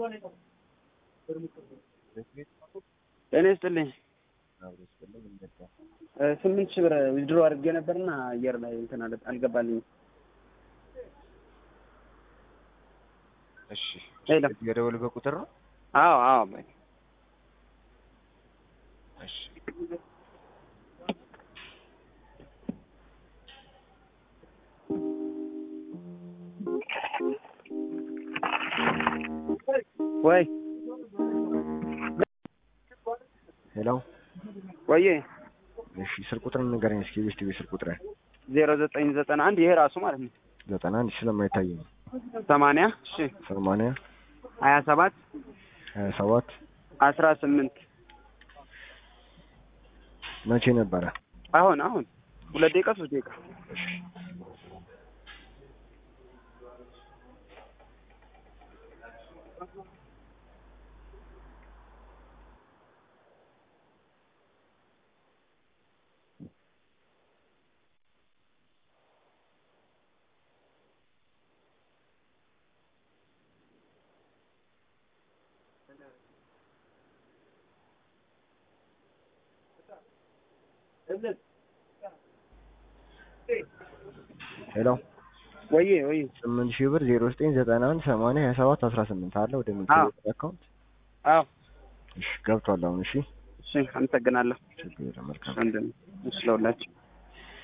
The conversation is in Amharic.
ጤና ይስጥልኝ። ስምንት ሺህ ብር ዊዝድሮ አድርጌ ነበርና አየር ላይ እንትን አለ አልገባልኝም። እሺ ሄሎ። የደወልበት ቁጥር ነው? አዎ አዎ በይ። እሺ ወይ ሄሎ። ወዬ እሺ ስልክ ቁጥር ንገረኝ እስኪ ቤስት ቤት ስልክ ቁጥር ዜሮ ዘጠኝ ዘጠና አንድ ይሄ ራሱ ማለት ነው ዘጠና አንድ ስለማይታይ ነው። ሰማንያ እሺ ሰማንያ ሀያ ሰባት ሀያ ሰባት አስራ ስምንት መቼ ነበረ? አሁን አሁን ሁለት ደቂቃ ሶስት ደቂቃ ሄሎ ወዬ ወዬ ስምንት ሺህ ብር ዜሮ ዘጠኝ ዘጠና አንድ ሰማንያ ሀያ ሰባት አስራ ስምንት አለ ወደ አዎ። ሚኒስቴር አካውንት አዎ እሺ ገብቷል አሁን እሺ እሺ አመሰግናለሁ ችግር የለም መልካም ወንድም እሺ ለሁላችሁ